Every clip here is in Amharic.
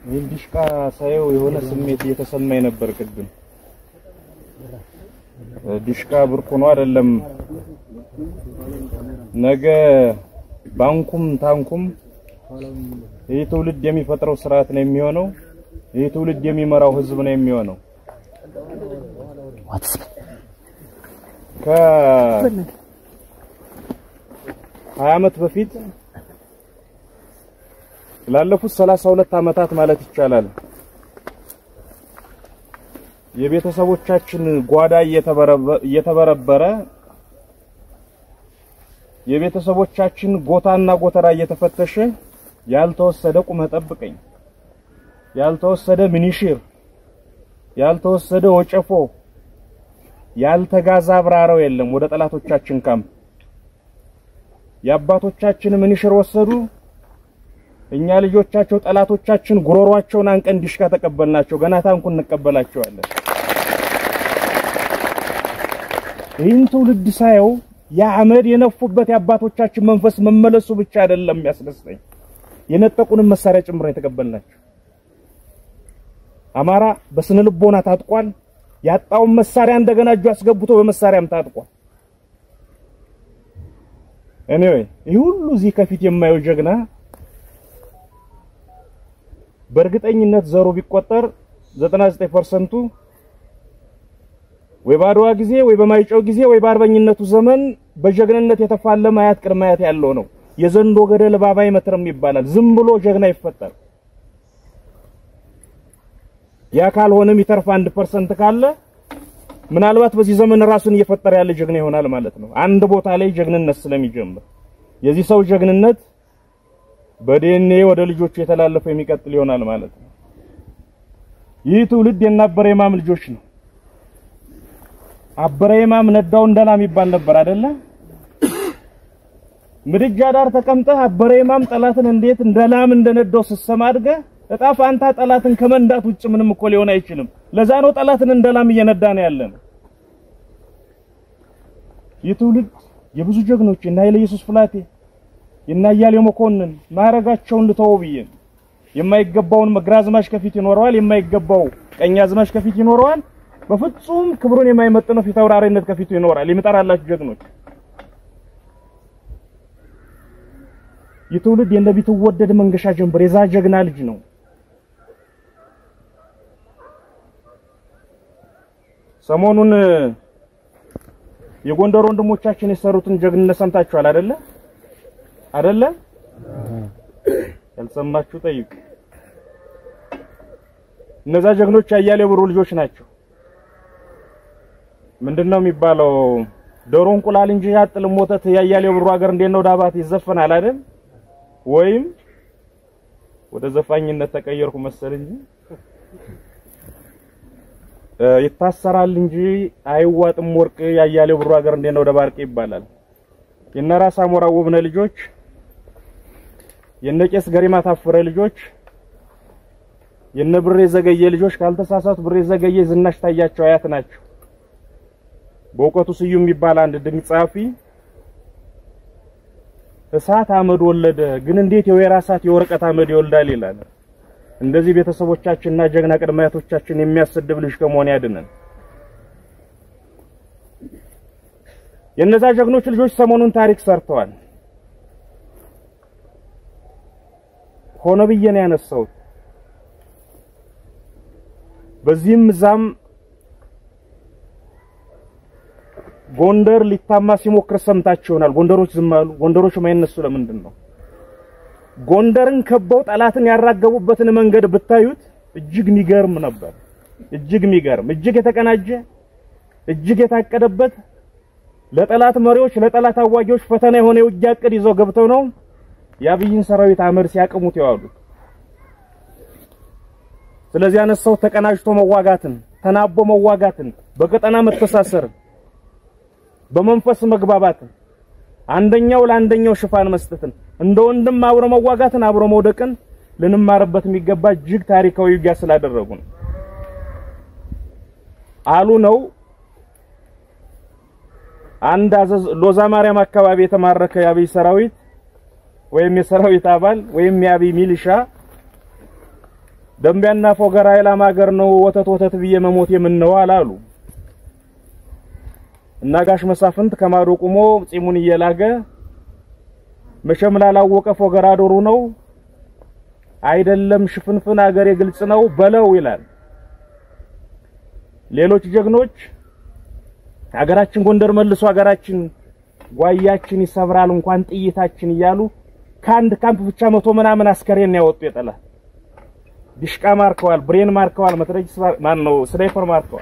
ይህን ዲሽቃ ሳየው የሆነ ስሜት እየተሰማኝ ነበር ቅድም። ዲሽቃ ብርቁ ነው አይደለም። ነገ ባንኩም ታንኩም ይህ ትውልድ የሚፈጥረው ስርዓት ነው የሚሆነው። ይህ ትውልድ የሚመራው ህዝብ ነው የሚሆነው። ከ ሀያ ዓመት በፊት ላለፉት ሰላሳ ሁለት ዓመታት ማለት ይቻላል የቤተሰቦቻችን ጓዳ እየተበረበረ የቤተሰቦቻችን ጎታና ጎተራ እየተፈተሸ ያልተወሰደ ቁመህ ጠብቀኝ፣ ያልተወሰደ ምኒሽር፣ ያልተወሰደ ወጨፎ፣ ያልተጋዛ አብራራው የለም ወደ ጠላቶቻችን ካምፕ። የአባቶቻችን ምኒሽር ወሰዱ። እኛ ልጆቻቸው ጠላቶቻችን ጉሮሯቸውን አንቀን ዲሽካ ተቀበልናቸው። ገና ታንኩን እንቀበላቸዋለን። ይህን ትውልድ ሳየው የአመድ የነፉበት የአባቶቻችን መንፈስ መመለሱ ብቻ አይደለም የሚያስደስተኝ፣ የነጠቁንም መሳሪያ ጭምር የተቀበልናቸው። አማራ በስነ ልቦና ታጥቋል። ያጣውን መሳሪያ እንደገና እጁ አስገብቶ በመሳሪያም ታጥቋል። ኤኒዌይ ይህ ሁሉ እዚህ ከፊት የማየው ጀግና በእርግጠኝነት ዘሩ ቢቆጠር 99%ቱ ወይ በአድዋ ጊዜ ወይ በማይጨው ጊዜ ወይ በአርበኝነቱ ዘመን በጀግንነት የተፋለመ አያት ቅድመ አያት ያለው ነው። የዘንዶ ገደል እባብ አይመትርም ይባላል። ዝም ብሎ ጀግና ይፈጠር። ያ ካልሆነም ይተርፍ አንድ ፐርሰንት ካለ ምናልባት በዚህ ዘመን ራሱን እየፈጠረ ያለ ጀግና ይሆናል ማለት ነው። አንድ ቦታ ላይ ጀግንነት ስለሚጀምር የዚህ ሰው ጀግንነት በዲኤንኤ ወደ ልጆቹ የተላለፈ የሚቀጥል ይሆናል ማለት ነው። ይህ ትውልድ የናበረ የማም ልጆች ነው። አበረ የማም ነዳው እንደላም ይባል ነበር አይደለ? ምድጃ ዳር ተቀምጠህ አበረ የማም ጠላትን እንዴት እንደላም እንደነዳው ስትሰማ አድገህ እጣ ፋንታ ጠላትን ከመንዳት ውጭ ምንም እኮ ሊሆን አይችልም። ለዛ ነው ጠላትን እንደላም እየነዳ ነው ያለን። ይህ ትውልድ የብዙ ጀግኖች እና ኃይለ ኢየሱስ ፍላቴ እና እያሌው መኮንን ማዕረጋቸውን ልተወው ብዬ የማይገባውን ግራዝማች ከፊት ይኖረዋል፣ የማይገባው ቀኛዝማች ከፊት ይኖረዋል። በፍጹም ክብሩን የማይመጥነው ፊት አውራሪነት ከፊቱ ይኖራል። የሚጠራላችሁ ጀግኖች የትውልድ የነቢ ትወደድ መንገሻ ጀንበር የዛ ጀግና ልጅ ነው። ሰሞኑን የጎንደር ወንድሞቻችን የሰሩትን ጀግንነት ሰምታችኋል አይደለ? አይደለ? ያልሰማችሁ ጠይቁ። እነዛ ጀግኖች ያያሌው ብሩ ልጆች ናቸው። ምንድነው የሚባለው? ዶሮ እንቁላል እንጂ ያጥልም ወተት ያያሌው ብሩ ሀገር እንዴት ነው ዳባት ይዘፈናል አይደል? ወይም ወደ ዘፋኝነት ተቀየርኩ መሰል እንጂ ይታሰራል እንጂ አይዋጥም ወርቅ ያያሌው ብሩ ሀገር እንዴት ነው ደባርቅ ይባላል። የነራስ አሞራ ውብነ ልጆች የነቄስ ገሪማ ታፈረ ልጆች የነ ብሬ ዘገየ ልጆች ካልተሳሳቱ ብሬ ዘገየ ዝናሽ ታያቸው አያት ናቸው። በእውቀቱ ስዩም የሚባል አንድ ድንቅ ጸሐፊ እሳት አመድ ወለደ፣ ግን እንዴት የወይራ እሳት የወረቀት አመድ ይወልዳል ይላል። እንደዚህ ቤተሰቦቻችንና ጀግና ቅድመ አያቶቻችን የሚያሰድብ ልጅ ከመሆን ያድነን። የነዛ ጀግኖች ልጆች ሰሞኑን ታሪክ ሰርተዋል። ሆነ ብዬ ነው ያነሳሁት። በዚህም እዛም ጎንደር ሊታማ ሲሞክር ሰምታችሁ ይሆናል። ጎንደሮች ዝም አሉ። ጎንደሮች ማይነሱ ለምንድን ነው? ጎንደርን ከበው ጠላትን ያራገቡበትን መንገድ ብታዩት እጅግ የሚገርም ነበር። እጅግ የሚገርም እጅግ የተቀናጀ እጅግ የታቀደበት ለጠላት መሪዎች ለጠላት አዋጊዎች ፈተና የሆነ የውጊያ ዕቅድ ይዘው ገብተው ነው የአብይን ሰራዊት አመድ ሲያቅሙት የዋሉት። ስለዚህ ያነሳው ተቀናጅቶ መዋጋትን፣ ተናቦ መዋጋትን፣ በቀጠና መተሳሰርን፣ በመንፈስ መግባባትን፣ አንደኛው ለአንደኛው ሽፋን መስጠትን፣ እንደ ወንድም አብሮ መዋጋትን፣ አብሮ መውደቅን ልንማርበት የሚገባ እጅግ ታሪካዊ ውጊያ ስላደረጉ ነው። አሉ ነው አንድ አዘዝ ሎዛ ማርያም አካባቢ የተማረከ የአብይ ሰራዊት ወይም የሰራዊት አባል ወይም የአብይ ሚሊሻ ደንቢያና ፎገራ የላም ሀገር ነው ወተት ወተት ብዬ መሞት የምነው አላሉ እና ጋሽ መሳፍንት ከማዶ ቁሞ ጺሙን እየላገ መቼም ላላወቀ ፎገራ ዶሩ ነው አይደለም ሽፍንፍን ሀገር የግልጽ ነው በለው ይላል። ሌሎች ጀግኖች ሀገራችን ጎንደር መልሶ ሀገራችን ጓያችን ይሰብራል እንኳን ጥይታችን እያሉ ከአንድ ካምፕ ብቻ መቶ ምናምን አስከሬን ያወጡ የጠላት ዲሽቃ ማርከዋል፣ ብሬን ማርከዋል፣ መትረጊስ ማን ነው ስናይፐር ማርከዋል።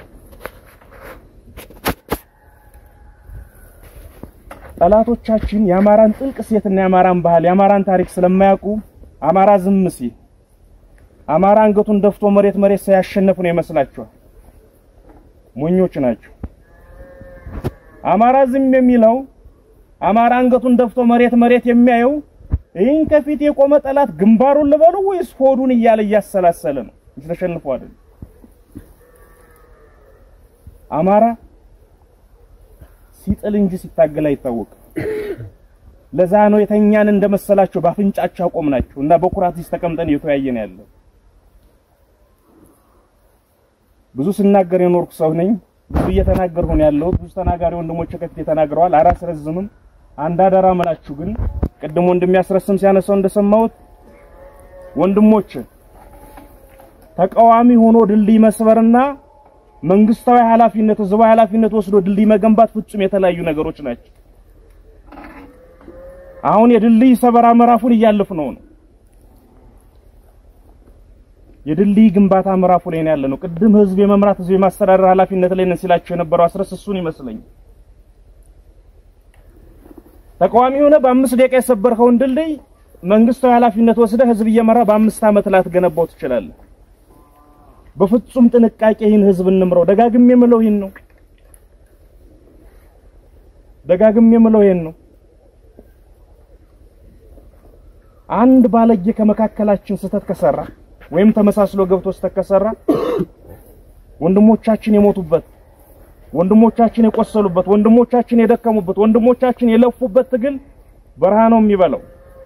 ጠላቶቻችን የአማራን ጥልቅ ሴትና የአማራን ባህል የአማራን ታሪክ ስለማያውቁ አማራ ዝም ሲል አማራ አንገቱን ደፍቶ መሬት መሬት ሳያሸነፉ ነው ይመስላችኋል። ሞኞች ናቸው። አማራ ዝም የሚለው አማራ አንገቱን ደፍቶ መሬት መሬት የሚያየው ይህን ከፊት የቆመ ጠላት ግንባሩን ልበሉ ወይስ ሆዱን እያለ እያሰላሰለ ነው። ተሸንፎ አይደል? አማራ ሲጥል እንጂ ሲታገል አይታወቅም። ለዛ ነው የተኛን እንደመሰላቸው ባፍንጫቸው አቆምናቸው እና በኩራት እዚህ ተቀምጠን እየተወያየን ያለው። ብዙ ስናገር የኖርኩ ሰው ነኝ። ብዙ እየተናገርኩ ነው ያለሁት። ብዙ ተናጋሪ ወንድሞች ከፊት ተናግረዋል። አላስረዝምም። አንድ አደራ መላችሁ ግን ቅድም ወንድም ያስረስም ሲያነሳው እንደሰማሁት ወንድሞች ተቃዋሚ ሆኖ ድልድይ መስበርና መንግስታዊ ኃላፊነት ህዝባዊ ኃላፊነት ወስዶ ድልድይ መገንባት ፍጹም የተለያዩ ነገሮች ናቸው። አሁን የድልድይ ሰበራ ምዕራፉን እያለፍነው ነው። የድልድይ ግንባታ ምዕራፉ ላይ ነው ያለነው። ቅድም ህዝብ የመምራት ህዝብ የማስተዳደር ኃላፊነት ላይ ነን ሲላቸው የነበረው አስረስ እሱን ይመስለኛል። ተቃዋሚ ሆነ በአምስት ደቂቃ የሰበርከውን ድልድይ መንግስታዊ ኃላፊነት ወስደህ ህዝብ እየመራ በአምስት ዓመት ላትገነባው ትችላለህ። በፍጹም ጥንቃቄ ይህን ህዝብ እንምረው። ደጋግሜ የምለው ይህን ነው። ደጋግሜ የምለው ይህን ነው። አንድ ባለጌ ከመካከላችን ስህተት ከሰራ ወይም ተመሳስሎ ገብቶ ስህተት ከሰራ ወንድሞቻችን የሞቱበት፣ ወንድሞቻችን የቆሰሉበት፣ ወንድሞቻችን የደከሙበት፣ ወንድሞቻችን የለፉበት ትግል በረሃ ነው የሚበላው።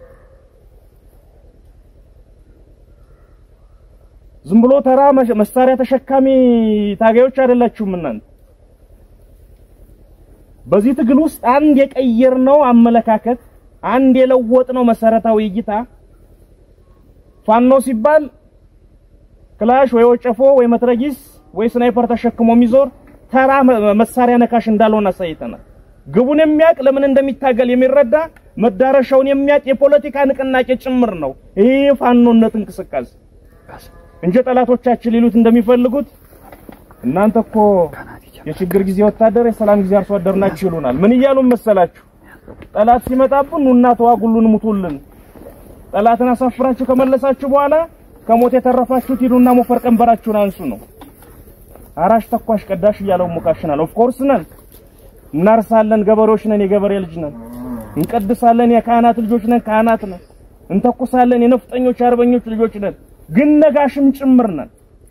ዝም ብሎ ተራ መሳሪያ ተሸካሚ ታጋዮች አይደላችሁም እናንተ። በዚህ ትግል ውስጥ አንድ የቀየርነው አመለካከት፣ አንድ የለወጥነው መሰረታዊ እይታ ፋኖ ሲባል ክላሽ ወይ ወጨፎ ወይ መትረጊስ ወይ ስናይፐር ተሸክሞ የሚዞር ተራ መሳሪያ ነካሽ እንዳልሆነ አሳይተናል። ግቡን የሚያውቅ ለምን እንደሚታገል የሚረዳ መዳረሻውን የሚያውቅ የፖለቲካ ንቅናቄ ጭምር ነው ይሄ ፋኖነት እንቅስቃሴ እንጂ ጠላቶቻችን ሊሉት እንደሚፈልጉት እናንተ እኮ የችግር ጊዜ ወታደር፣ የሰላም ጊዜ አርሶ አደር ናችሁ ይሉናል። ምን እያሉን መሰላችሁ? ጠላት ሲመጣብን ኑና ተዋጉልን፣ ሙቱልን። ጠላትን አሳፍራችሁ ከመለሳችሁ በኋላ ከሞት የተረፋችሁት ሂዱና ሞፈር ቀንበራችሁን አንሱ ነው። አራሽ ተኳሽ ቀዳሽ እያለው ሙካሽናል። ኦፍ ኮርስ ነን፣ እናርሳለን፣ ገበሬዎች ነን፣ የገበሬ ልጅ ነን። እንቀድሳለን፣ የካህናት ልጆች ነን፣ ካህናት ነን። እንተኩሳለን፣ የነፍጠኞች የአርበኞች ልጆች ነን። ግን ነጋሽም ጭምር ነን።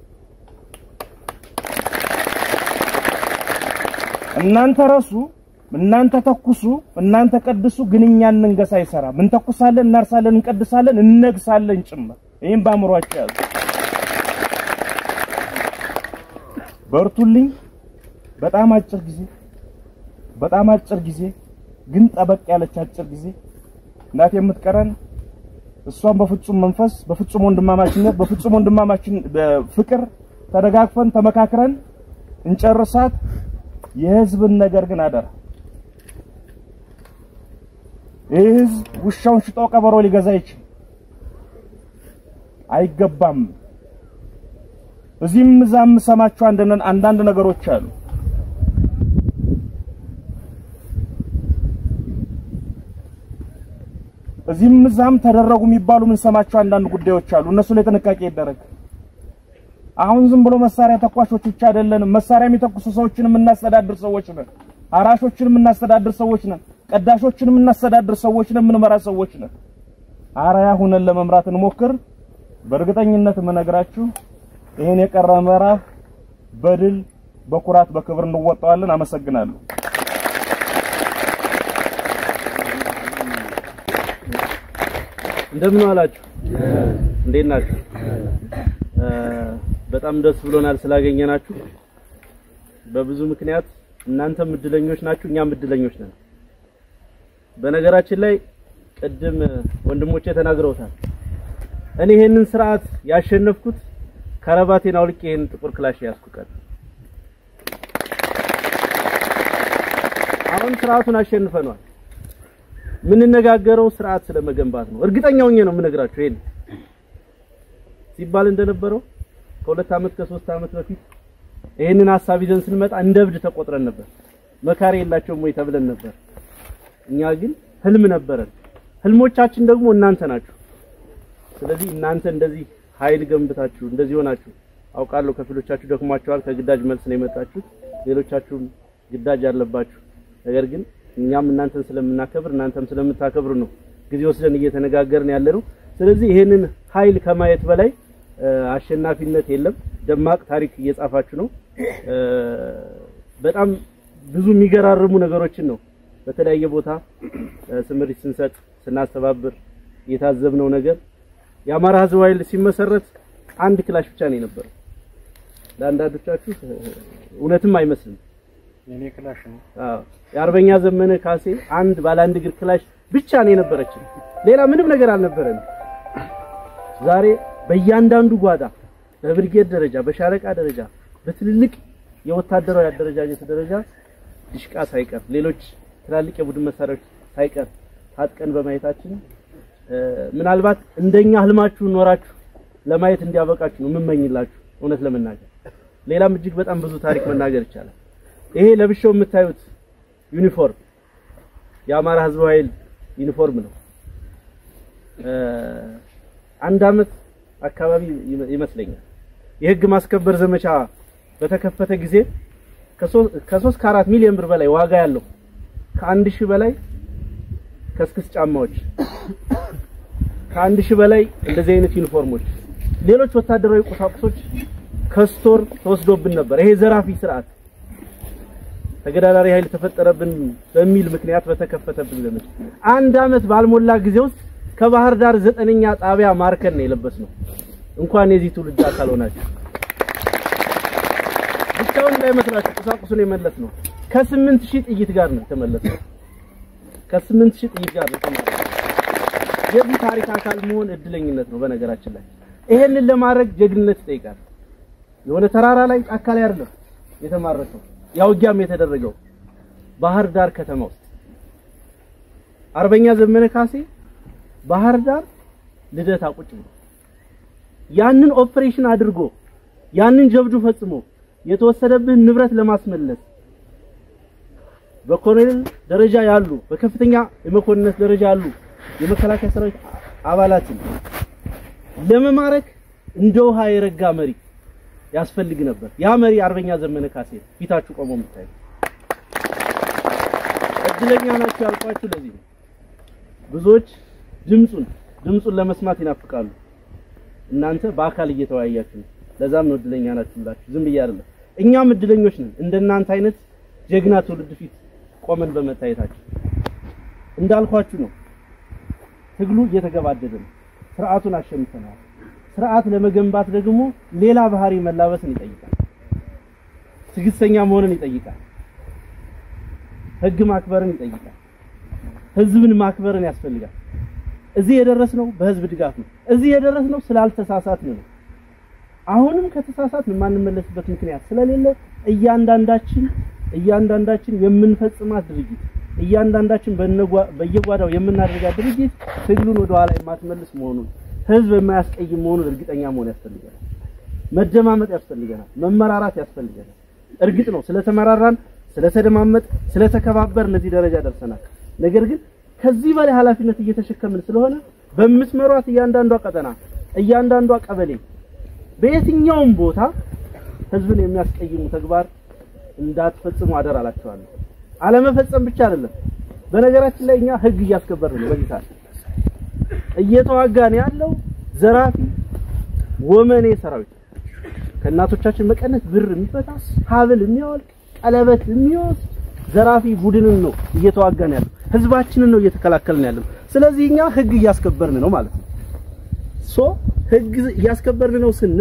እናንተ ረሱ፣ እናንተ ተኩሱ፣ እናንተ ቀድሱ፣ ግን እኛ እንንገስ አይሰራም። እንተኩሳለን፣ እናርሳለን፣ እንቀድሳለን፣ እነግሳለን ጭምር። ይሄን በአእምሯችሁ ያዙ። በርቱልኝ። በጣም አጭር ጊዜ በጣም አጭር ጊዜ ግን ጠበቅ ያለች አጭር ጊዜ እናት የምትቀረን እሷን በፍጹም መንፈስ በፍጹም ወንድማማችነት በፍጹም ወንድማማችን ፍቅር ተደጋግፈን ተመካክረን እንጨርሳት። የህዝብን ነገር ግን አደራ ይህ ህዝብ ውሻውን ሽጦ ቀበሮ ሊገዛ ይችል አይገባም። እዚህም እዛም ሰማቸው አንዳንድ ነገሮች አሉ። እዚህም እዛም ተደረጉ የሚባሉ የምንሰማቸው አንዳንድ ጉዳዮች አሉ። እነሱ ላይ ጥንቃቄ ይደረግ። አሁን ዝም ብሎ መሳሪያ ተኳሾች ብቻ አይደለንም። መሳሪያ የሚተኩሱ ሰዎችን የምናስተዳድር ሰዎች ነን። አራሾችን የምናስተዳድር ሰዎች ነን። ቀዳሾችን የምናስተዳድር ሰዎች ነን። የምንመራ ሰዎች ነን። አርአያ ሁነን ለመምራት እንሞክር። በእርግጠኝነት የምነግራችሁ ይሄን የቀረ ምዕራፍ በድል በኩራት በክብር እንወጣዋለን። አመሰግናለሁ። እንደምን አላችሁ? እንዴት ናችሁ? በጣም ደስ ብሎናል ስላገኘናችሁ። በብዙ ምክንያት እናንተም እድለኞች ናችሁ፣ እኛም እድለኞች ነን። በነገራችን ላይ ቅድም ወንድሞቼ ተናግረውታል። እኔ ይሄንን ስርዓት ያሸነፍኩት ከረባቴን አውልቄ ይሄን ጥቁር ክላሽ ያዝኩ ቀን አሁን ስርዓቱን አሸንፈኗል። የምንነጋገረው ስርዓት ስለመገንባት ነው። እርግጠኛ ሆኜ ነው የምነግራችሁ። ይሄን ሲባል እንደነበረው ከሁለት ዓመት ከሶስት ዓመት በፊት ይሄንን ሀሳብ ይዘን ስንመጣ እንደ እብድ ተቆጥረን ነበር። መካሪ የላቸውም ወይ ተብለን ነበር። እኛ ግን ህልም ነበረን። ህልሞቻችን ደግሞ እናንተ ናችሁ። ስለዚህ እናንተ እንደዚህ ኃይል ገንብታችሁ እንደዚህ ሆናችሁ አውቃለሁ። ከፊሎቻችሁ ደክሟችኋል። ከግዳጅ መልስ ነው የመጣችሁት። ሌሎቻችሁም ግዳጅ አለባችሁ። ነገር ግን እኛም እናንተን ስለምናከብር እናንተም ስለምታከብሩ ነው ጊዜ ወስደን እየተነጋገርን ያለ ነው። ስለዚህ ይሄንን ኃይል ከማየት በላይ አሸናፊነት የለም። ደማቅ ታሪክ እየጻፋችሁ ነው። በጣም ብዙ የሚገራርሙ ነገሮችን ነው በተለያየ ቦታ ስምሪት ስንሰጥ ስናስተባብር የታዘብነው ነገር የአማራ ህዝብ ኃይል ሲመሰረት አንድ ክላሽ ብቻ ነው የነበረው። ለአንዳንዶቻችሁ እውነትም አይመስልም። የኔ ክላሽ ነው። አዎ የአርበኛ ዘመነ ካሴ አንድ ባለ አንድ እግር ክላሽ ብቻ ነው የነበረችን። ሌላ ምንም ነገር አልነበረንም። ዛሬ በእያንዳንዱ ጓዳ በብርጌድ ደረጃ፣ በሻለቃ ደረጃ፣ በትልልቅ የወታደራዊ አደረጃጀት ደረጃ ድሽቃ ሳይቀር ሌሎች ትላልቅ የቡድን መሳሪያዎች ሳይቀር ታጥቀን በማየታችን ምናልባት እንደኛ ህልማችሁን ኖራችሁ ለማየት እንዲያበቃችሁ ነው የምመኝላችሁ። እውነት ለመናገር ሌላም እጅግ በጣም ብዙ ታሪክ መናገር ይቻላል። ይሄ ለብሻው የምታዩት ዩኒፎርም የአማራ ህዝብ ኃይል ዩኒፎርም ነው። አንድ አመት አካባቢ ይመስለኛል የህግ ማስከበር ዘመቻ በተከፈተ ጊዜ ከሶስት ከአራት ሚሊዮን ብር በላይ ዋጋ ያለው ከአንድ ሺህ በላይ ከስክስ ጫማዎች ከአንድ ሺህ በላይ እንደዚህ አይነት ዩኒፎርሞች፣ ሌሎች ወታደራዊ ቁሳቁሶች ከስቶር ተወስዶብን ነበር። ይሄ ዘራፊ ስርዓት ተገዳዳሪ ኃይል ተፈጠረብን በሚል ምክንያት በተከፈተብን ዘመቻ አንድ አመት ባልሞላ ጊዜ ውስጥ ከባህር ዳር ዘጠነኛ ጣቢያ ማርከን ነው የለበስነው። እንኳን የዚህ ትውልድ አካል ሆናችሁ ብቻውን እንዳይመስላችሁ ቁሳቁሱን የመለስ ነው። ከስምንት ሺህ ጥይት ጋር ነው የተመለሰው። ከስምንት ሺህ ጥይት ጋር ነው የተመለሰው። የዚህ ታሪክ አካል መሆን እድለኝነት ነው። በነገራችን ላይ ይሄንን ለማድረግ ጀግንነት ይጠይቃል። የሆነ ተራራ ላይ ጫካ ላይ አይደለም የተማረከው ያ ውጊያም የተደረገው ባህር ዳር ከተማ ውስጥ አርበኛ ዘመነ ካሴ ባህር ዳር ልደታ ቁጭ ብሎ ያንን ኦፕሬሽን አድርጎ ያንን ጀብዱ ፈጽሞ የተወሰደብህን ንብረት ለማስመለስ በኮሎኔል ደረጃ ያሉ በከፍተኛ የመኮንነት ደረጃ ያሉ የመከላከያ ሰራዊት አባላትን ለመማረክ እንደ ውሃ የረጋ መሪ ያስፈልግ ነበር። ያ መሪ አርበኛ ዘመነ ካሴ ፊታችሁ ቆሞ የምታዩ እድለኛ ናችሁ ያልኳችሁ ለዚህ ነው። ብዙዎች ድምጹን ድምጹን ለመስማት ይናፍቃሉ። እናንተ በአካል እየተወያያችሁ ነው። ለዛም ነው እድለኛ ናችሁ ብላችሁ ዝም ብዬ አይደለም። እኛም እድለኞች ነን እንደናንተ አይነት ጀግና ትውልድ ፊት ቆመን በመታየታችን። እንዳልኳችሁ ነው ትግሉ እየተገባደደ ነው። ስርዓቱን አሸንፈናል። ስርዓት ለመገንባት ደግሞ ሌላ ባህሪ መላበስን ይጠይቃል። ትዕግስተኛ መሆንን ይጠይቃል። ህግ ማክበርን ይጠይቃል። ህዝብን ማክበርን ያስፈልጋል። እዚህ የደረስነው በህዝብ ድጋፍ ነው። እዚህ የደረስነው ስላልተሳሳትን ነው። አሁንም ከተሳሳትን የማንመለስበት ምክንያት ስለሌለ እያንዳንዳችን እያንዳንዳችን የምንፈጽማት ድርጊት እያንዳንዳችን በየጓዳው የምናደርጋት ድርጊት ትግሉን ወደ ኋላ የማትመልስ መሆኑን ህዝብ የማያስቀይም መሆኑን እርግጠኛ መሆን ያስፈልገናል። መደማመጥ ያስፈልገናል። መመራራት ያስፈልገናል። እርግጥ ነው ስለተመራራን፣ ስለተደማመጥ፣ ስለተከባበር ለዚህ ደረጃ ደርሰናል። ነገር ግን ከዚህ በላይ ኃላፊነት እየተሸከምን ስለሆነ በምትመሯት እያንዳንዷ ቀጠና፣ እያንዳንዷ ቀበሌ፣ በየትኛውም ቦታ ህዝብን የሚያስቀይሙ ተግባር እንዳትፈጽሙ አደራ እላችኋለሁ። አለመፈጸም ብቻ አይደለም። በነገራችን ላይ እኛ ህግ እያስከበርን ነው። በዚህ ሰዓት እየተዋጋን ያለው ዘራፊ ወመኔ ሰራዊት ከእናቶቻችን መቀነት ብር የሚፈታ ሀብል የሚያወልቅ ቀለበት የሚወስድ ዘራፊ ቡድንን ነው እየተዋጋን ያለው። ህዝባችንን ነው እየተከላከልን ያለው። ስለዚህ እኛ ህግ እያስከበርን ነው ማለት ነው። ሶ ህግ እያስከበርን ነው ስንል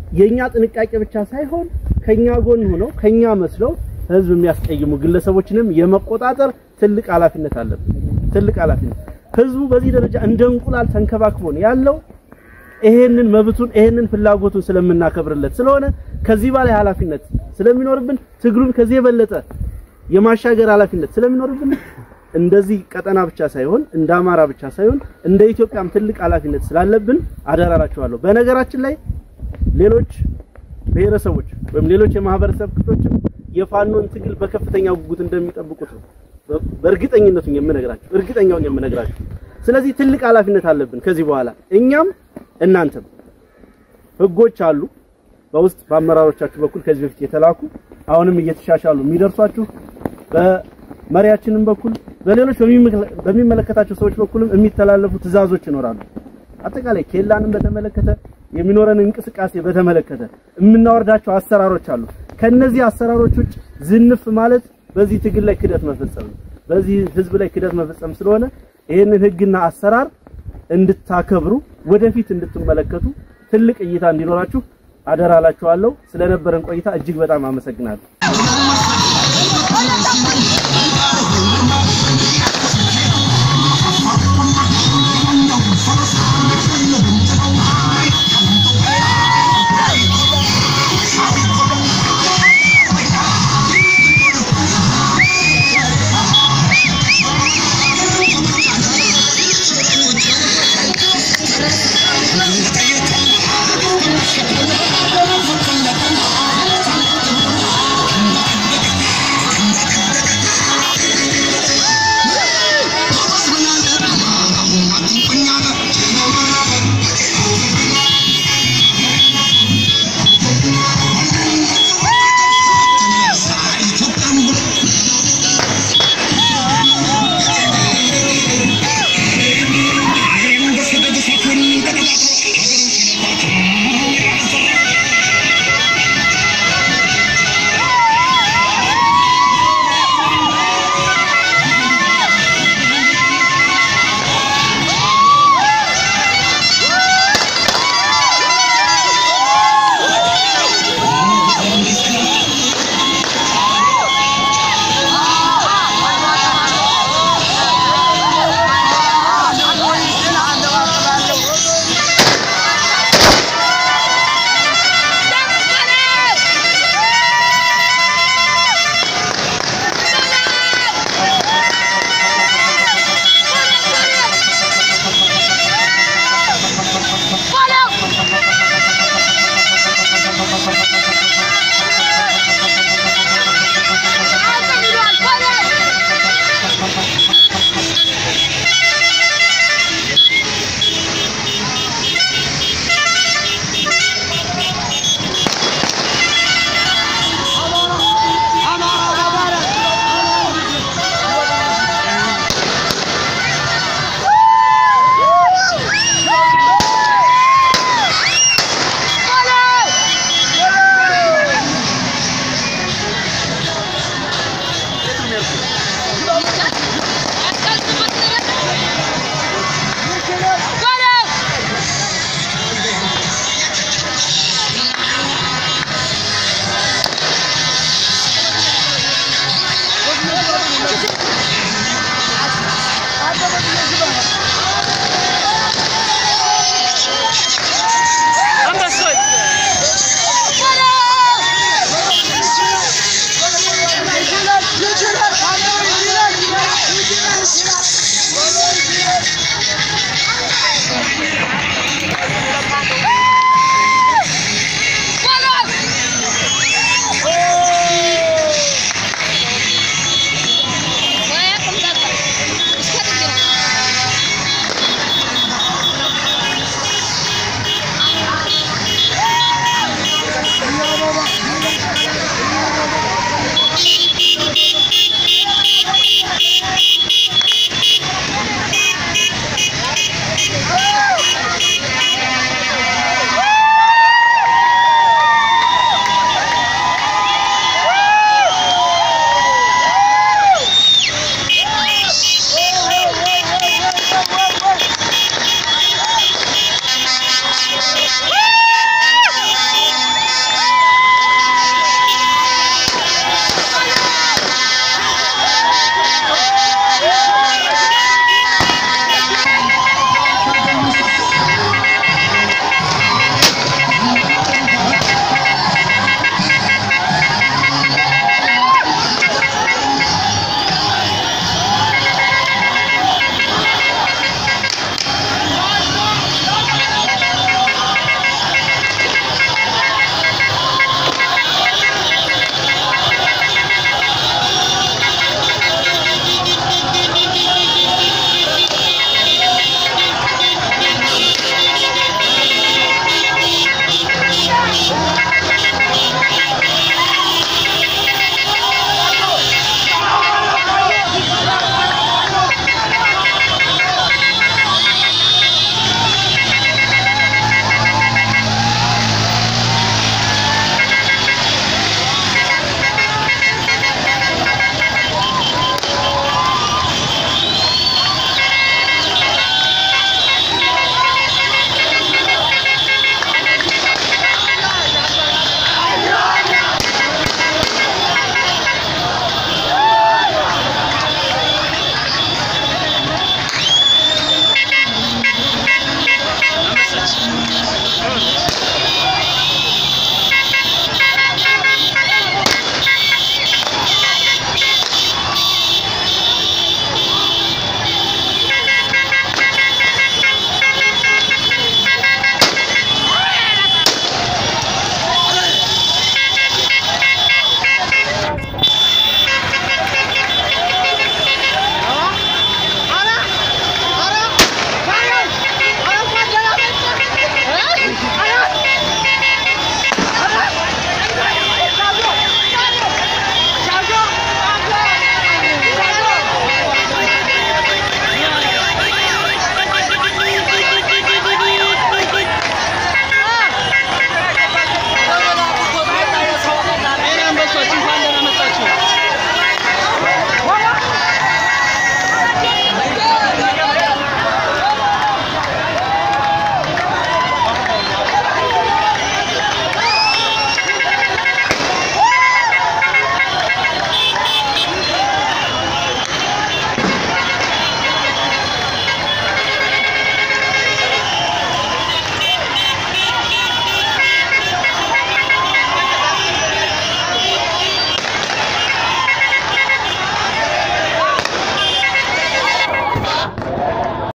የኛ ጥንቃቄ ብቻ ሳይሆን ከኛ ጎን ሆነው ከኛ መስለው ህዝብ የሚያስቀይሙ ግለሰቦችንም የመቆጣጠር ትልቅ ኃላፊነት አለብን። ትልቅ ኃላፊነት ህዝቡ በዚህ ደረጃ እንደ እንቁላል ተንከባክቦን ያለው ይሄንን መብቱን ይሄንን ፍላጎቱን ስለምናከብርለት ስለሆነ ከዚህ በላይ ኃላፊነት ስለሚኖርብን ትግሉን ከዚህ የበለጠ የማሻገር ኃላፊነት ስለሚኖርብን እንደዚህ ቀጠና ብቻ ሳይሆን እንደ አማራ ብቻ ሳይሆን እንደ ኢትዮጵያም ትልቅ ኃላፊነት ስላለብን አደራላችኋለሁ። በነገራችን ላይ ሌሎች ብሔረሰቦች ወይም ሌሎች የማህበረሰብ ክፍሎችም የፋኖን ትግል በከፍተኛ ጉጉት እንደሚጠብቁት ነው በእርግጠኝነቱ የምነግራችሁ እርግጠኛውን የምነግራችሁ። ስለዚህ ትልቅ ኃላፊነት አለብን ከዚህ በኋላ እኛም እናንተም። ህጎች አሉ በውስጥ በአመራሮቻችሁ በኩል ከዚህ በፊት የተላኩ አሁንም እየተሻሻሉ የሚደርሷችሁ በመሪያችንም በኩል በሌሎች በሚመለከታቸው ሰዎች በኩልም የሚተላለፉ ትዕዛዞች ይኖራሉ። አጠቃላይ ኬላንም በተመለከተ የሚኖረን እንቅስቃሴ በተመለከተ የምናወርዳቸው አሰራሮች አሉ። ከነዚህ አሰራሮች ውጭ ዝንፍ ማለት በዚህ ትግል ላይ ክደት መፈጸም ነው። በዚህ ህዝብ ላይ ክደት መፈጸም ስለሆነ ይህንን ህግና አሰራር እንድታከብሩ ወደፊት እንድትመለከቱ ትልቅ እይታ እንዲኖራችሁ አደራላችኋለሁ። ስለነበረን ቆይታ እጅግ በጣም አመሰግናለሁ።